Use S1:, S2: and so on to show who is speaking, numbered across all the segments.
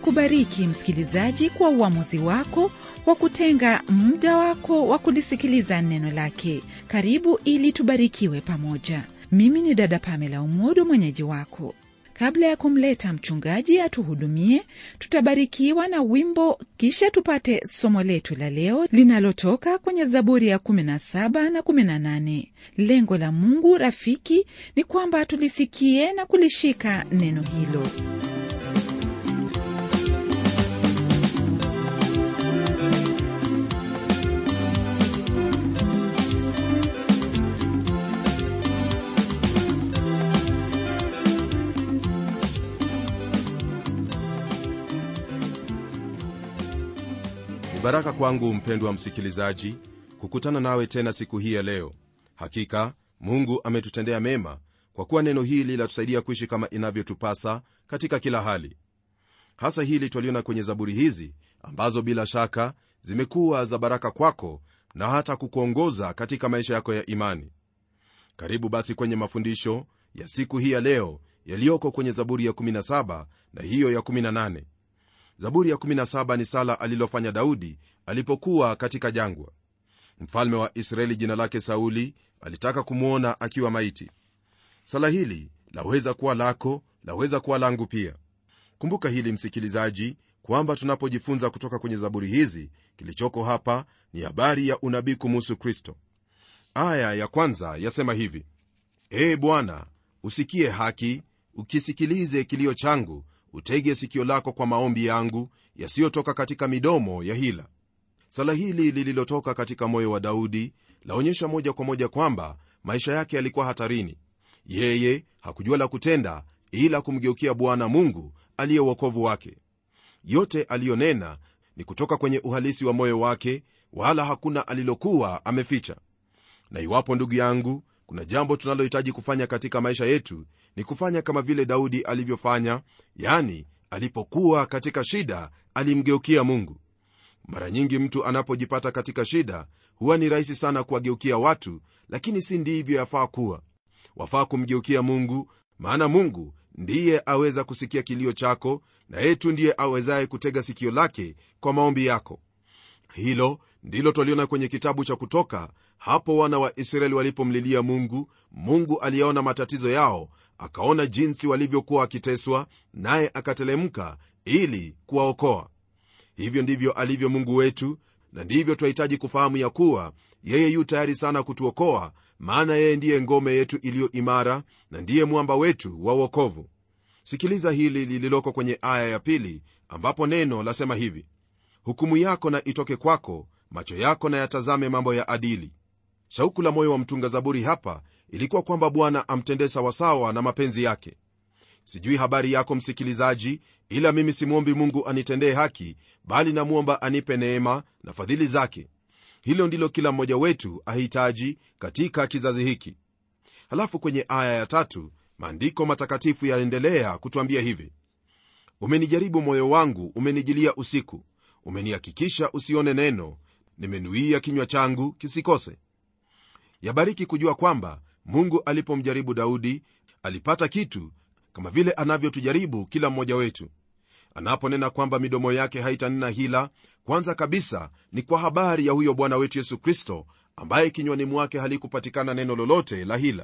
S1: akubariki msikilizaji kwa uamuzi wako wa kutenga muda wako wa kulisikiliza neno lake karibu ili tubarikiwe pamoja mimi ni dada pamela umodo mwenyeji wako kabla ya kumleta mchungaji atuhudumie tutabarikiwa na wimbo kisha tupate somo letu la leo linalotoka kwenye zaburi ya 17 na 18 lengo la mungu rafiki ni kwamba tulisikie na kulishika neno hilo
S2: Ni baraka kwangu mpendwa msikilizaji kukutana nawe tena siku hii ya leo hakika mungu ametutendea mema kwa kuwa neno hili latusaidia kuishi kama inavyotupasa katika kila hali hasa hili twaliona kwenye zaburi hizi ambazo bila shaka zimekuwa za baraka kwako na hata kukuongoza katika maisha yako ya imani karibu basi kwenye mafundisho ya siku hii ya leo yaliyoko kwenye zaburi ya 17 na hiyo ya 18 zaburi ya 17 ni sala alilofanya daudi alipokuwa katika jangwa mfalme wa israeli jina lake sauli alitaka kumwona akiwa maiti sala hili laweza kuwa lako laweza kuwa langu pia kumbuka hili msikilizaji kwamba tunapojifunza kutoka kwenye zaburi hizi kilichoko hapa ni habari ya unabii kumuhusu kristo aya ya kwanza yasema hivi ee bwana usikie haki ukisikilize kilio changu utege sikio lako kwa maombi yangu yasiyotoka katika midomo ya hila sala hili lililotoka katika moyo wa daudi laonyesha moja kwa moja kwamba maisha yake yalikuwa hatarini yeye hakujua la kutenda ila kumgeukia bwana mungu aliye uokovu wake yote aliyonena ni kutoka kwenye uhalisi wa moyo wake wala hakuna alilokuwa ameficha na iwapo ndugu yangu kuna jambo tunalohitaji kufanya katika maisha yetu ni kufanya kama vile daudi alivyofanya yani alipokuwa katika shida alimgeukia mungu mara nyingi mtu anapojipata katika shida huwa ni rahisi sana kuwageukia watu lakini si ndivyo yafaa kuwa wafaa kumgeukia mungu maana mungu ndiye aweza kusikia kilio chako na yetu ndiye awezaye kutega sikio lake kwa maombi yako hilo ndilo twaliona kwenye kitabu cha kutoka hapo wana wa israeli walipomlilia mungu mungu aliyaona matatizo yao akaona jinsi walivyokuwa wakiteswa naye akatelemka ili kuwaokoa hivyo ndivyo alivyo mungu wetu na ndivyo twahitaji kufahamu ya kuwa yeye yu tayari sana kutuokoa maana yeye ndiye ngome yetu iliyo imara na ndiye mwamba wetu wa uokovu sikiliza hili lililoko kwenye aya ya pili ambapo neno lasema hivi hukumu yako na itoke kwako macho yako na yatazame mambo ya adili shauku la moyo wa mtunga zaburi hapa ilikuwa kwamba bwana amtendee sawasawa na mapenzi yake sijui habari yako msikilizaji ila mimi simwombi mungu anitendee haki bali namwomba anipe neema na fadhili zake hilo ndilo kila mmoja wetu ahitaji katika kizazi hiki halafu kwenye aya ya tatu maandiko matakatifu yaendelea kutwambia hivi umenijaribu moyo wangu umenijilia usiku umenihakikisha usione neno nimenuia kinywa changu kisikose yabariki kujua kwamba mungu alipomjaribu daudi alipata kitu kama vile anavyotujaribu kila mmoja wetu anaponena kwamba midomo yake haitanena hila kwanza kabisa ni kwa habari ya huyo bwana wetu yesu kristo ambaye kinywani mwake halikupatikana neno lolote la hila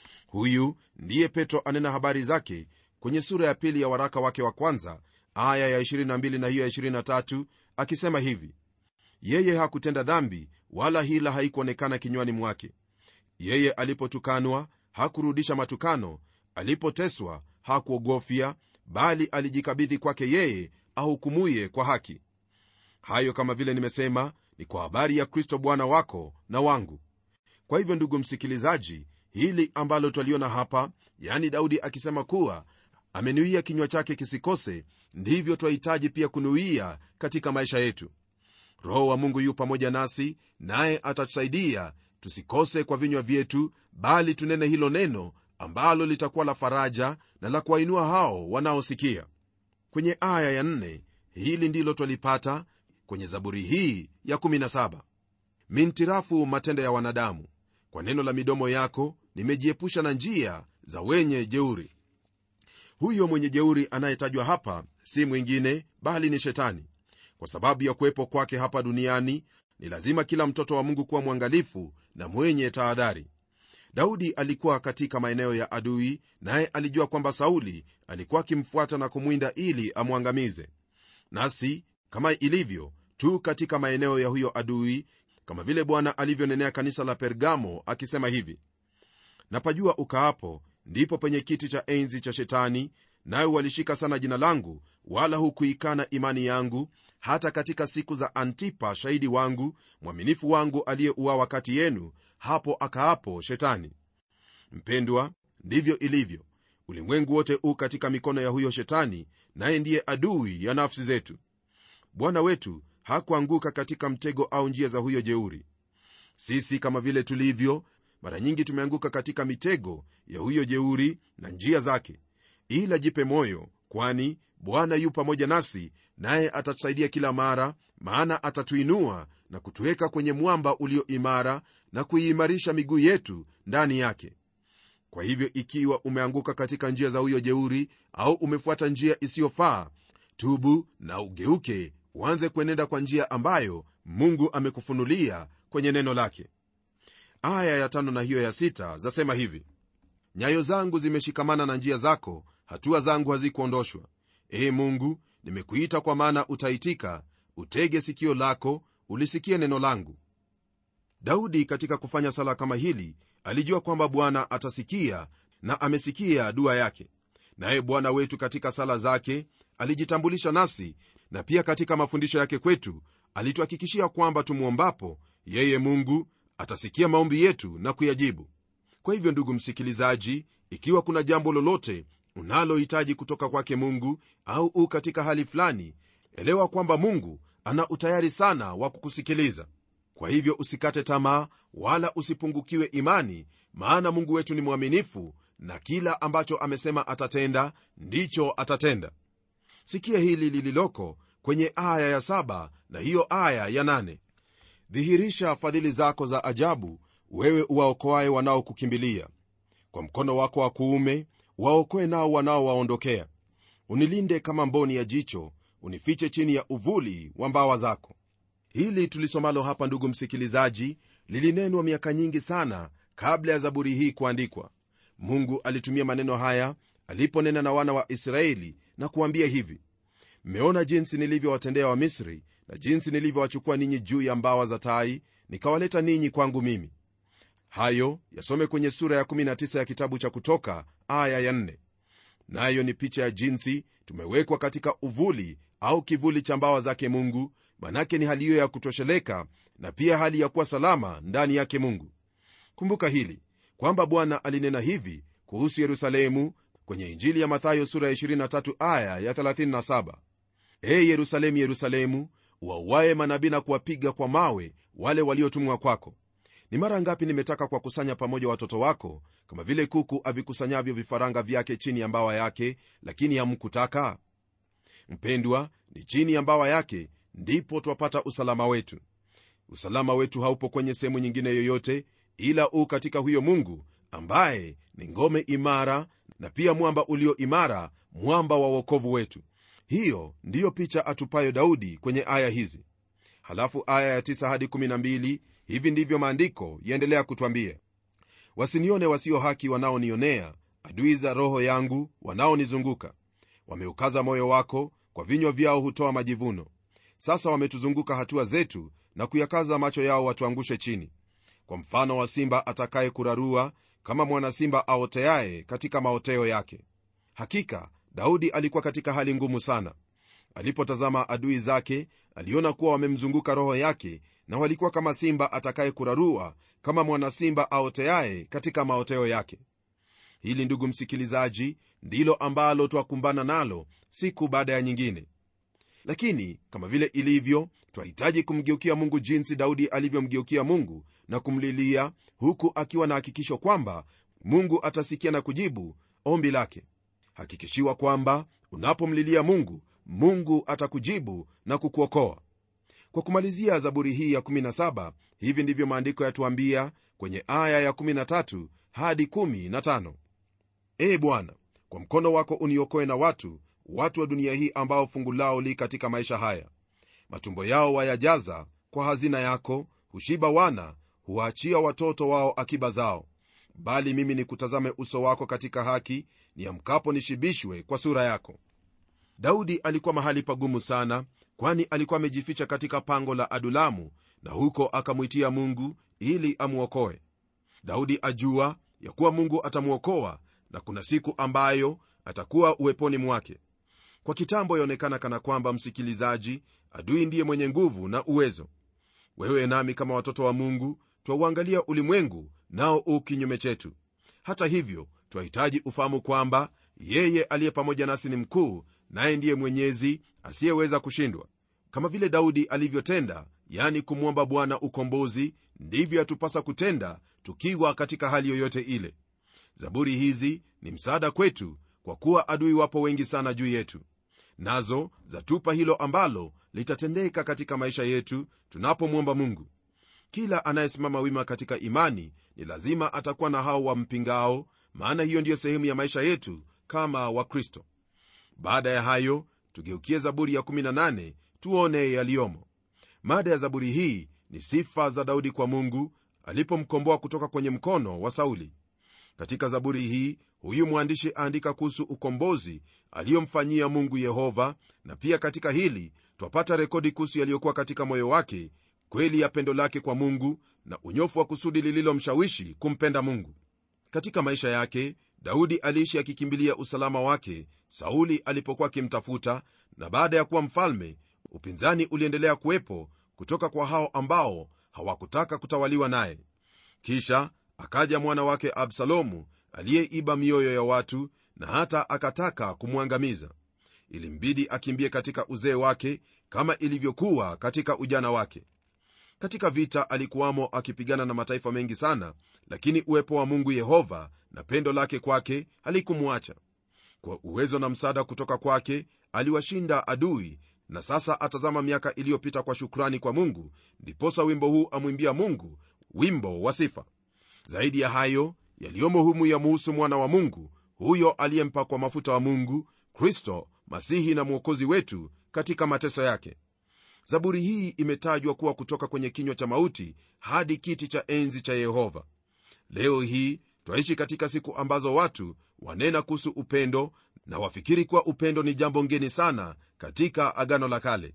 S2: huyu ndiye petro anena habari zake kwenye sura ya pili ya waraka wake wa kwanza aya ya 22 na hiyo ya 23 akisema hivi yeye hakutenda dhambi wala hila haikuonekana kinywani mwake yeye alipotukanwa hakurudisha matukano alipoteswa hakuogofya bali alijikabidhi kwake yeye ahukumuye kwa haki hayo kama vile nimesema ni kwa habari ya kristo bwana wako na wangu kwa hivyo ndugu msikilizaji hili ambalo twaliona hapa yani daudi akisema kuwa amenuia kinywa chake kisikose ndivyo twahitaji pia kunuia katika maisha yetu roho wa mungu yu pamoja nasi naye atatusaidia tusikose kwa vinywa vyetu bali tunene hilo neno ambalo litakuwa la faraja na la kuwainua hao wanaosikia kwenye aya ya nne, hili ndilo twalipata kwenye zaburi hii ya 17 mintirafu matendo ya wanadamu kwa neno la midomo yako nimejiepusha na njia za wenye jeuri huyo mwenye jeuri anayetajwa hapa si mwingine bali ni shetani kwa sababu ya kuwepo kwake hapa duniani ni lazima kila mtoto wa mungu kuwa mwangalifu na mwenye tahadhari daudi alikuwa katika maeneo ya adui naye alijua kwamba sauli alikuwa akimfuata na kumwinda ili amwangamize nasi kama ilivyo tu katika maeneo ya huyo adui kama vile bwana alivyonenea kanisa la pergamo akisema hivi napajua ukaapo ndipo penye kiti cha enzi cha shetani nawe walishika sana jina langu wala hukuikana imani yangu hata katika siku za antipa shahidi wangu mwaminifu wangu aliyeuawa kati yenu hapo akaapo shetani mpendwa ndivyo ilivyo ulimwengu wote u katika mikono ya huyo shetani naye ndiye adui ya nafsi zetu bwana wetu hakuanguka katika mtego au njia za huyo jeuri sisi kama vile tulivyo mara nyingi tumeanguka katika mitego ya huyo jeuri na njia zake ila jipe moyo kwani bwana yu pamoja nasi naye atatusaidia kila mara maana atatuinua na kutuweka kwenye mwamba ulio imara na kuiimarisha miguu yetu ndani yake kwa hivyo ikiwa umeanguka katika njia za huyo jeuri au umefuata njia isiyofaa tubu na ugeuke uanze kuenenda kwa njia ambayo mungu amekufunulia kwenye neno lake aya ya tano na hiyo ya sita zasema hivi nyayo zangu zimeshikamana na njia zako hatua zangu hazikuondoshwa ee mungu nimekuita kwa maana utaitika utege sikio lako ulisikie neno langu daudi katika kufanya sala kama hili alijua kwamba bwana atasikia na amesikia dua yake naye bwana wetu katika sala zake alijitambulisha nasi na pia katika mafundisho yake kwetu alituhakikishia kwamba tumwombapo yeye mungu atasikia maombi yetu na kuyajibu kwa hivyo ndugu msikilizaji ikiwa kuna jambo lolote unalohitaji kutoka kwake mungu au u katika hali fulani elewa kwamba mungu ana utayari sana wa kukusikiliza kwa hivyo usikate tamaa wala usipungukiwe imani maana mungu wetu ni mwaminifu na kila ambacho amesema atatenda ndicho atatenda sikia hili lililoko kwenye aya ya saba na hiyo aya ya nane dhihirisha fadhili zako za ajabu wewe uwaokoaye wanaokukimbilia kwa mkono wako wa kuume waokoe nao wanaowaondokea unilinde kama mboni ya jicho unifiche chini ya uvuli wa mbawa zako hili tulisomalo hapa ndugu msikilizaji lilinenwa miaka nyingi sana kabla ya zaburi hii kuandikwa mungu alitumia maneno haya aliponena na wana wa israeli na kuambia hivi mmeona jinsi nilivyowatendea wamisri na jinsi nilivyowachukua ninyi juu ya mbawa za tai nikawaleta ninyi kwangu mimi hayo yasome kwenye sura ya 19 ya kitabu cha kutoka aya ya 4 nayo ni picha ya jinsi tumewekwa katika uvuli au kivuli cha mbawa zake mungu manake ni hali hiyo ya kutosheleka na pia hali ya kuwa salama ndani yake mungu kumbuka hili kwamba bwana alinena hivi kuhusu yerusalemu kwenye injili ya mathayo sura ya 23 aya ya 37 e yerusalemu yerusalemu wauaye manabii na kuwapiga kwa mawe wale waliotumwa kwako ni mara ngapi nimetaka kuwakusanya pamoja watoto wako kama vile kuku avikusanyavyo vifaranga vyake chini ya mbawa yake lakini hamkutaka mpendwa ni chini ya mbawa yake ndipo twapata usalama wetu usalama wetu haupo kwenye sehemu nyingine yoyote ila u katika huyo mungu ambaye ni ngome imara na pia mwamba ulio imara mwamba wa uokovu wetu hiyo ndiyo picha atupayo daudi kwenye aya hizi halafu aya ya 9 hadi 12 hivi ndivyo maandiko yaendelea kutwambia wasinione wasio haki wanaonionea adui za roho yangu wanaonizunguka wameukaza moyo wako kwa vinywa vyao hutoa majivuno sasa wametuzunguka hatua zetu na kuyakaza macho yao watuangushe chini kwa mfano wa simba atakaye kurarua kama mwana simba aoteaye katika maoteo yake hakika daudi alikuwa katika hali ngumu sana alipotazama adui zake aliona kuwa wamemzunguka roho yake na walikuwa kama simba atakaye kurarua kama mwana simba aoteaye katika maoteo yake hili ndugu msikilizaji ndilo ambalo twakumbana nalo siku baada ya nyingine lakini kama vile ilivyo twahitaji kumgeukia mungu jinsi daudi alivyomgeukia mungu na kumlilia huku akiwa na hakikisho kwamba mungu atasikia na kujibu ombi lake hakikishiwa kwamba unapomlilia mungu mungu atakujibu na kukuokoa kwa kumalizia zaburi hii ya 17 hivi ndivyo maandiko yatuambia kwenye aya ya 13 hadi 15 ee bwana kwa mkono wako uniokoe na watu watu wa dunia hii ambao fungu lao li katika maisha haya matumbo yao wayajaza kwa hazina yako hushiba wana huwaachia watoto wao akiba zao bali mimi nikutazame uso wako katika haki niamkapo nishibishwe kwa sura yako daudi alikuwa mahali pagumu sana kwani alikuwa amejificha katika pango la adulamu na huko akamwitia mungu ili amwokoe daudi ajua ya kuwa mungu atamwokoa na kuna siku ambayo atakuwa uweponi mwake kwa kitambo yaonekana kana kwamba msikilizaji adui ndiye mwenye nguvu na uwezo wewe nami kama watoto wa mungu twauangalia ulimwengu nao u kinyume chetu hata hivyo twahitaji ufahamu kwamba yeye aliye pamoja nasi ni mkuu naye ndiye mwenyezi asiyeweza kushindwa kama vile daudi alivyotenda yani kumwomba bwana ukombozi ndivyo yatupasa kutenda tukiwa katika hali yoyote ile zaburi hizi ni msaada kwetu kwa kuwa adui wapo wengi sana juu yetu nazo zatupa hilo ambalo litatendeka katika maisha yetu tunapomwomba mungu kila anayesimama wima katika imani ni lazima atakuwa na hao wampingao maana hiyo ndiyo sehemu ya maisha yetu kama wakristo baada ya hayo tugeukie zaburi ya 18 tuone yaliyomo mada ya zaburi hii ni sifa za daudi kwa mungu alipomkomboa kutoka kwenye mkono wa sauli katika zaburi hii huyu mwandishi aandika kuhusu ukombozi aliyomfanyia mungu yehova na pia katika hili twapata rekodi kuhusu yaliyokuwa katika moyo wake kweli ya pendo lake kwa mungu na unyofu wa kusudi lililomshawishi kumpenda mungu katika maisha yake daudi aliishi akikimbilia usalama wake sauli alipokuwa akimtafuta na baada ya kuwa mfalme upinzani uliendelea kuwepo kutoka kwa hao ambao hawakutaka kutawaliwa naye kisha akaja mwana wake absalomu aliyeiba mioyo ya watu na hata akataka kumwangamiza ilimbidi akimbie katika uzee wake kama ilivyokuwa katika ujana wake katika vita alikuwamo akipigana na mataifa mengi sana lakini uwepo wa mungu yehova na pendo lake kwake halikumwacha kwa uwezo na msaada kutoka kwake aliwashinda adui na sasa atazama miaka iliyopita kwa shukrani kwa mungu ndiposa wimbo huu amwimbia mungu wimbo wa sifa zaidi ya hayo yaliyomo humu yamuhusu mwana wa mungu huyo aliyempakwa mafuta wa mungu kristo masihi na mwokozi wetu katika mateso yake zaburi hii imetajwa kuwa kutoka kwenye kinywa cha mauti hadi kiti cha enzi cha yehova leo hii twaishi katika siku ambazo watu wanena kuhusu upendo na wafikiri kuwa upendo ni jambo ngeni sana katika agano la kale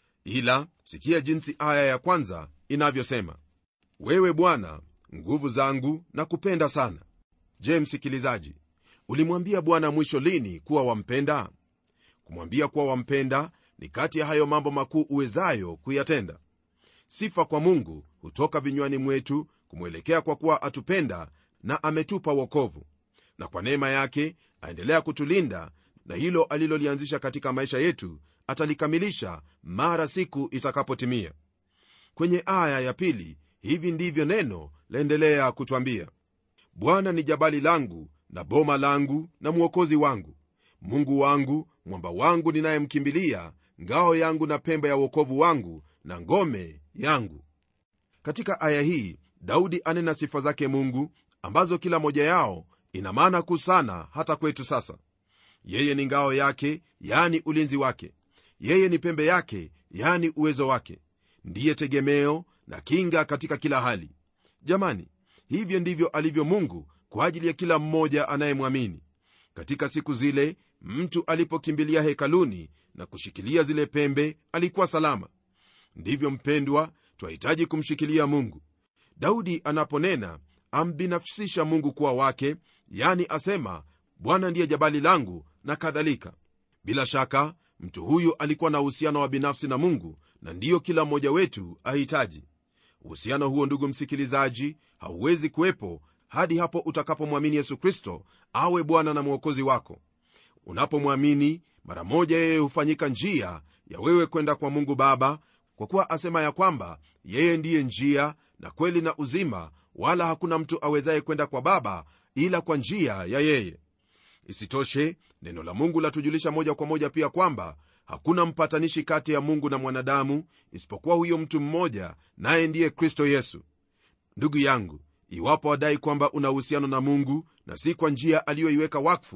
S2: ila sikia jinsi aya ya kwanza inavyosema wewe bwana nguvu zangu na kupenda sana je msikilizaji ulimwambia bwana mwisho lini kuwa wampenda kumwambia kuwa wampenda ni kati ya hayo mambo makuu uwezayo kuyatenda sifa kwa mungu hutoka vinywani mwetu kumwelekea kwa kuwa atupenda na ametupa wokovu na kwa neema yake aendelea kutulinda na hilo alilolianzisha katika maisha yetu atalikamilisha mara siku itakapotimia kwenye aya ya pili hivi ndivyo neno laendelea kutwambia bwana ni jabali langu na boma langu na mwokozi wangu mungu wangu mwamba wangu ninayemkimbilia ngao yangu na pembe ya uokovu wangu na ngome yangu katika aya hii daudi anena sifa zake mungu ambazo kila moja yao ina maana kuu sana hata kwetu sasa yeye ni ngao yake yani ulinzi wake yeye ni pembe yake yani uwezo wake ndiye tegemeo na kinga katika kila hali jamani hivyo ndivyo alivyo mungu kwa ajili ya kila mmoja anayemwamini katika siku zile mtu alipokimbilia hekaluni na kushikilia zile pembe alikuwa salama ndivyo mpendwa twahitaji kumshikilia mungu daudi anaponena ambinafsisha mungu kuwa wake yani asema bwana ndiye jabali langu na kadhalika bila shaka mtu huyu alikuwa na uhusiano wa binafsi na mungu na ndiyo kila mmoja wetu ahitaji uhusiano huo ndugu msikilizaji hauwezi kuwepo hadi hapo utakapomwamini yesu kristo awe bwana na mwokozi wako unapomwamini mara moja yeye hufanyika njia ya wewe kwenda kwa mungu baba kwa kuwa asema ya kwamba yeye ndiye njia na kweli na uzima wala hakuna mtu awezaye kwenda kwa baba ila kwa njia ya yeye isitoshe neno la mungu latujulisha moja kwa moja pia kwamba hakuna mpatanishi kati ya mungu na mwanadamu isipokuwa huyo mtu mmoja naye ndiye kristo yesu ndugu yangu iwapo wadai kwamba una uhusiano na mungu na si kwa njia aliyoiweka wakfu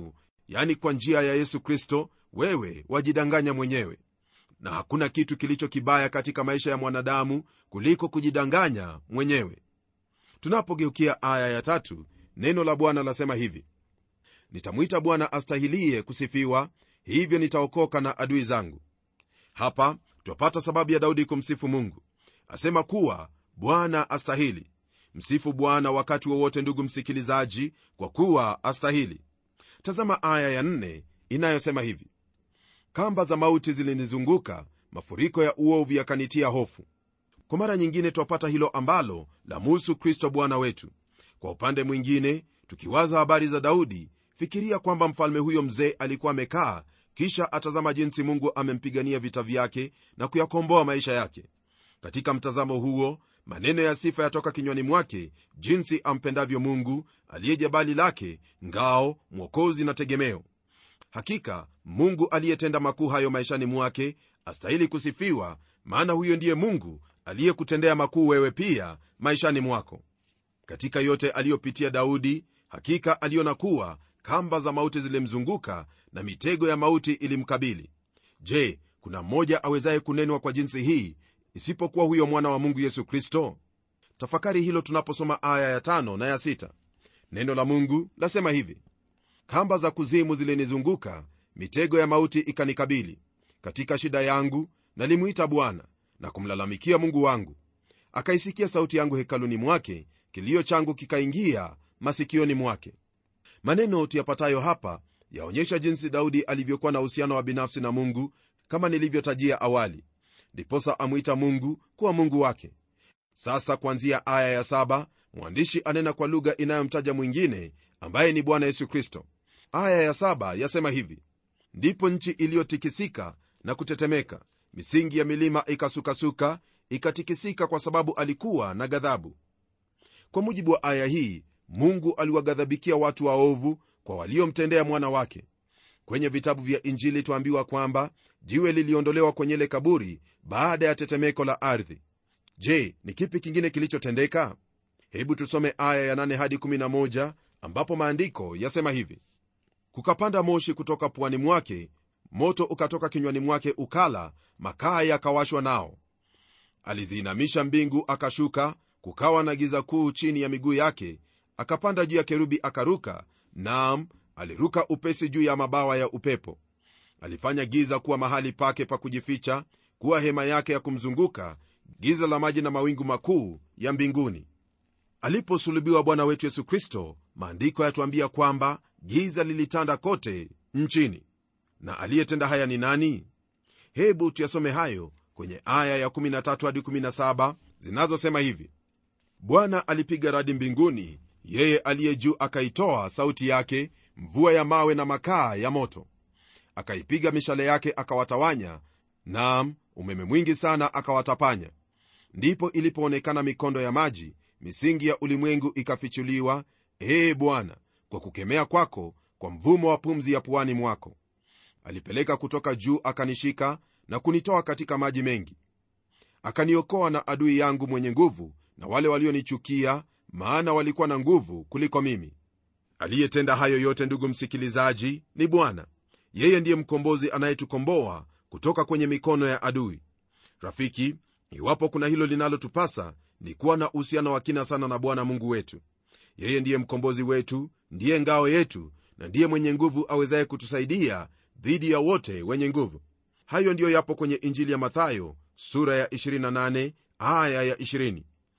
S2: yani kwa njia ya yesu kristo wewe wajidanganya mwenyewe na hakuna kitu kilicho kibaya katika maisha ya mwanadamu kuliko kujidanganya mwenyewe tunapogeukia aya ya tatu neno la bwana lasema hivi nitamwita bwana astahilie kusifiwa hivyo nitaokoka na adui zangu hapa twapata sababu ya daudi kumsifu mungu asema kuwa bwana astahili msifu bwana wakati wowote ndugu msikilizaji kwa kuwa astahili tazama aya ya nne inayosema hivi kamba za mauti zilinizunguka mafuriko ya uovu yakanitia hofu kwa mara nyingine twapata hilo ambalo la muhusu kristo bwana wetu kwa upande mwingine tukiwaza habari za daudi fikiria kwamba mfalme huyo mzee alikuwa amekaa kisha atazama jinsi mungu amempigania vita vyake na kuyakomboa maisha yake katika mtazamo huo maneno ya sifa yatoka kinywani mwake jinsi ampendavyo mungu aliye jabali lake ngao mwokozi na tegemeo hakika mungu aliyetenda makuu hayo maishani mwake astahili kusifiwa maana huyo ndiye mungu aliyekutendea makuu wewe pia maishani mwako katika yote aliyopitia daudi hakika aliona kuwa kamba za mauti zilimzunguka na mitego ya mauti ilimkabili je kuna mmoja awezaye kunenwa kwa jinsi hii isipokuwa huyo mwana wa mungu yesu kristo tafakari hilo tunaposoma aya ya tano na ya sita neno la mungu lasema hivi kamba za kuzimu zilinizunguka mitego ya mauti ikanikabili katika shida yangu nalimwita bwana na kumlalamikia mungu wangu akaisikia sauti yangu hekaluni mwake kilio changu kikaingia masikioni mwake maneno tuyapatayo hapa yaonyesha jinsi daudi alivyokuwa na uhusiano wa binafsi na mungu kama nilivyotajia awali ndiposa amwita mungu kuwa mungu wake sasa kuanzia aya ya saba mwandishi anena kwa lugha inayomtaja mwingine ambaye ni bwana yesu kristo aya ya saba yasema hivi ndipo nchi iliyotikisika na kutetemeka misingi ya milima ikasukasuka ikatikisika kwa sababu alikuwa na ghadhabu kwa mujibu wa aya hii mungu aliwaghadhabikia watu waovu kwa waliomtendea mwana wake kwenye vitabu vya injili twaambiwa kwamba jiwe liliondolewa kwenye ile kaburi baada ya tetemeko la ardhi je ni kipi kingine kilichotendeka hebu tusome aya ya 8 hadi 11 ambapo maandiko yasema hivi kukapanda moshi kutoka puani mwake moto ukatoka kinywani mwake ukala makaa yakawashwa nao aliziinamisha mbingu akashuka kukawa na giza kuu chini ya miguu yake akapanda juu ya kerubi akaruka naam aliruka upesi juu ya mabawa ya upepo alifanya giza kuwa mahali pake pa kujificha kuwa hema yake ya kumzunguka giza la maji na mawingu makuu ya mbinguni aliposulubiwa bwana wetu yesu kristo maandiko yatuambia kwamba giza lilitanda kote nchini na aliyetenda haya ni nani hebu tuyasome hayo kwenye aya ya 13 hadi 17 zinazosema hivi bwana alipiga radi mbinguni yeye aliye juu akaitoa sauti yake mvua ya mawe na makaa ya moto akaipiga mishale yake akawatawanya nam umeme mwingi sana akawatapanya ndipo ilipoonekana mikondo ya maji misingi ya ulimwengu ikafichuliwa ee bwana kwa kukemea kwako kwa mvumo wa pumzi ya puani mwako alipeleka kutoka juu akanishika na kunitoa katika maji mengi akaniokoa na adui yangu mwenye nguvu na wale walionichukia maana walikuwa na nguvu kuliko mimi aliyetenda hayo yote ndugu msikilizaji ni bwana yeye ndiye mkombozi anayetukomboa kutoka kwenye mikono ya adui rafiki iwapo kuna hilo linalotupasa ni kuwa na uhusiano wa kina sana na bwana mungu wetu yeye ndiye mkombozi wetu ndiye ngao yetu na ndiye mwenye nguvu awezaye kutusaidia dhidi ya wote wenye nguvu hayo ndiyo yapo kwenye injili ya mathayo sura ya 28 aya ya 20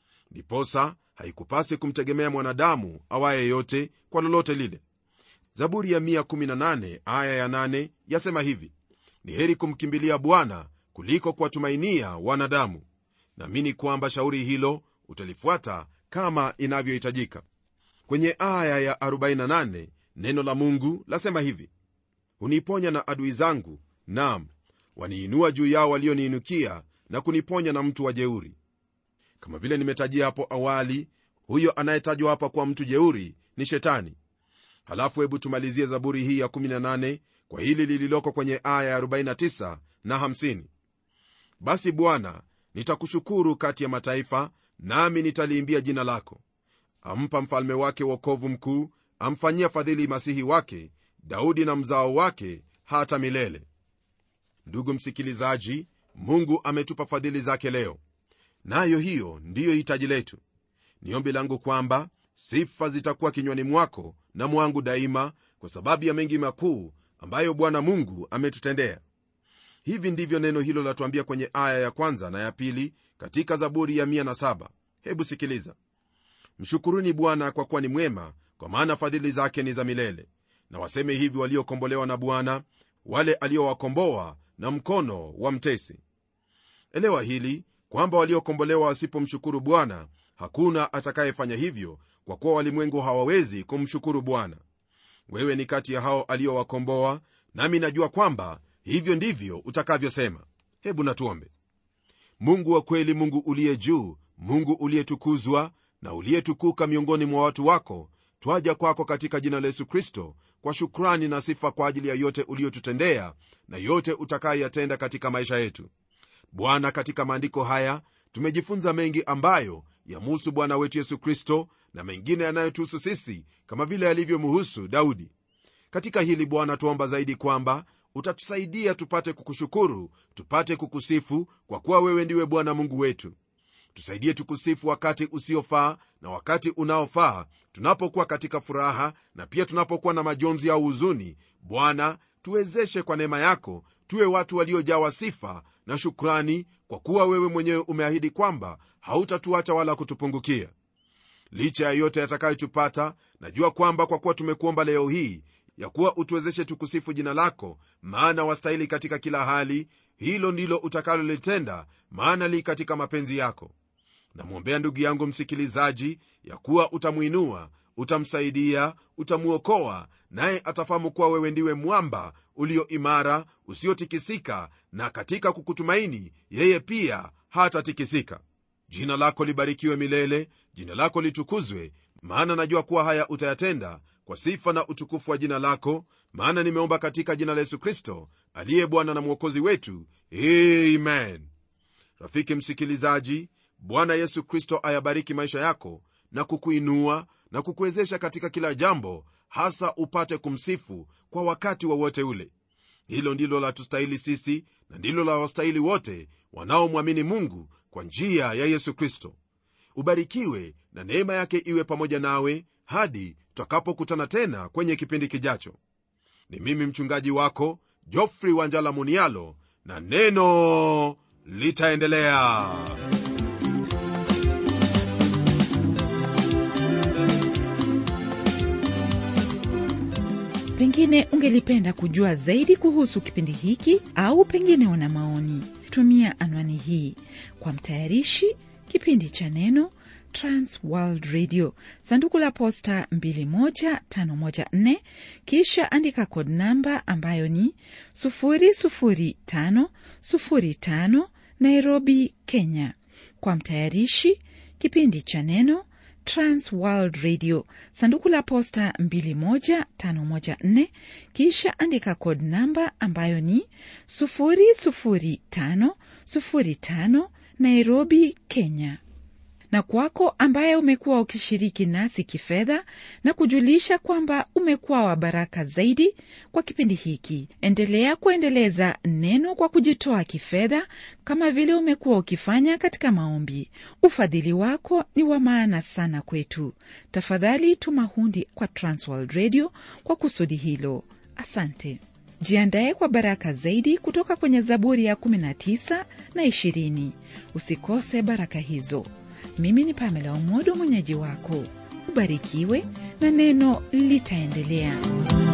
S2: ndiposa haikupasi kumtegemea mwanadamu awaye yote kwa lolote lile zaburi ya 118 aya ya 8 yasema hivi ni heri kumkimbilia bwana kuliko kuwatumainia wanadamu naamini kwamba shauri hilo utalifuata kama inavyohitajika kwenye aya ya 48 neno la mungu lasema hivi huniponya na adui zangu nam waniinua juu yao walioniinukia na kuniponya na mtu wa jeuri kama vile nimetajia hapo awali huyo anayetajwa hapa kuwa mtu jeuri ni shetani halafu hebu tumalizie zaburi hii ya 18 kwa hili lililoko kwenye aya ya 49 na 50 basi bwana nitakushukuru kati ya mataifa nami nitaliimbia jina lako ampa mfalme wake wokovu mkuu amfanyia fadhili masihi wake daudi na mzao wake hata milele ndugu msikilizaji mungu ametupa fadhili zake leo nayo hiyo ndiyo hitaji letu ni ombi langu kwamba sifa zitakuwa kinywani mwako na mwangu daima kwa sababu ya mengi makuu ambayo bwana mungu ametutendea hivi ndivyo neno hilo latuambia kwenye aya ya kwanza na ya pili katika zaburi ya 107 hebu sikiliza mshukuruni bwana kwa kuwa ni mwema kwa maana fadhili zake ni za milele na waseme hivi waliokombolewa na bwana wale aliowakomboa na mkono wa mtesi elewa hili kwamba waliokombolewa wasipomshukuru bwana hakuna atakayefanya hivyo kwa kuwa walimwengu hawawezi kumshukuru bwana wewe ni kati ya hao aliowakomboa nami najua kwamba hivyo ndivyo utakavyosema hebu natuombe mungu wa kweli mungu uliye juu mungu uliyetukuzwa na uliyetukuka miongoni mwa watu wako twaja kwako katika jina la yesu kristo kwa shukrani na sifa kwa ajili ya yote uliyotutendea na yote utakayoyatenda katika maisha yetu bwana katika maandiko haya tumejifunza mengi ambayo yamuhusu bwana wetu yesu kristo na mengine yanayotuhusu sisi kama vile yalivyomhusu daudi katika hili bwana tuomba zaidi kwamba utatusaidia tupate kukushukuru tupate kukusifu kwa kuwa wewe ndiwe bwana mungu wetu tusaidie tukusifu wakati usiofaa na wakati unaofaa tunapokuwa katika furaha na pia tunapokuwa na majonzi au huzuni bwana tuwezeshe kwa neema yako tuwe watu waliojawa sifa na shukrani kwa kuwa wewe mwenyewe umeahidi kwamba hautatuacha wala kutupungukia licha ya yote yatakayotupata najua kwamba kwa kuwa tumekuomba leo hii ya kuwa utuwezeshe tukusifu jina lako maana wastahili katika kila hali hilo ndilo utakalolitenda maana li katika mapenzi yako namwombea ndugu yangu msikilizaji ya kuwa utamwinua utamsaidia utamwokoa naye atafahamu kuwa wewe ndiwe mwamba ulio imara usiotikisika na katika kukutumaini yeye pia hatatikisika jina lako libarikiwe milele jina lako litukuzwe maana najua kuwa haya utayatenda kwa sifa na utukufu wa jina lako maana nimeomba katika jina la yesu kristo aliye bwana na mwokozi wetu amen rafiki msikilizaji bwana yesu kristo ayabariki maisha yako na kukuinua na kukuwezesha katika kila jambo hasa upate kumsifu kwa wakati wowote wa ule hilo ndilo la tustahili sisi na ndilo la wastahili wote wanaomwamini mungu kwa njia ya yesu kristo ubarikiwe na neema yake iwe pamoja nawe hadi tutakapokutana tena kwenye kipindi kijacho ni mimi mchungaji wako jofrey wanjala munialo na neno litaendelea
S1: pengine ungelipenda kujua zaidi kuhusu kipindi hiki au pengine una maoni tumia anwani hii kwa mtayarishi kipindi cha neno trans world radio sanduku la posta 21514 kisha andika kod namba ambayo ni 00505 nairobi kenya kwa mtayarishi kipindi cha neno trans world radio sanduku la posta 21514 kisha andika kod namba ambayo ni 00505 nairobi kenya na kwako ambaye umekuwa ukishiriki nasi kifedha na kujulisha kwamba umekuwa wa baraka zaidi kwa kipindi hiki endelea kuendeleza neno kwa kujitoa kifedha kama vile umekuwa ukifanya katika maombi ufadhili wako ni wa maana sana kwetu tafadhali tuma hundi kwa transworld radio kwa kusudi hilo asante jiandaye kwa baraka zaidi kutoka kwenye zaburi ya 19 na 20 usikose baraka hizo mimi ni pamela umodo mwenyeji wako ubarikiwe na neno litaendelea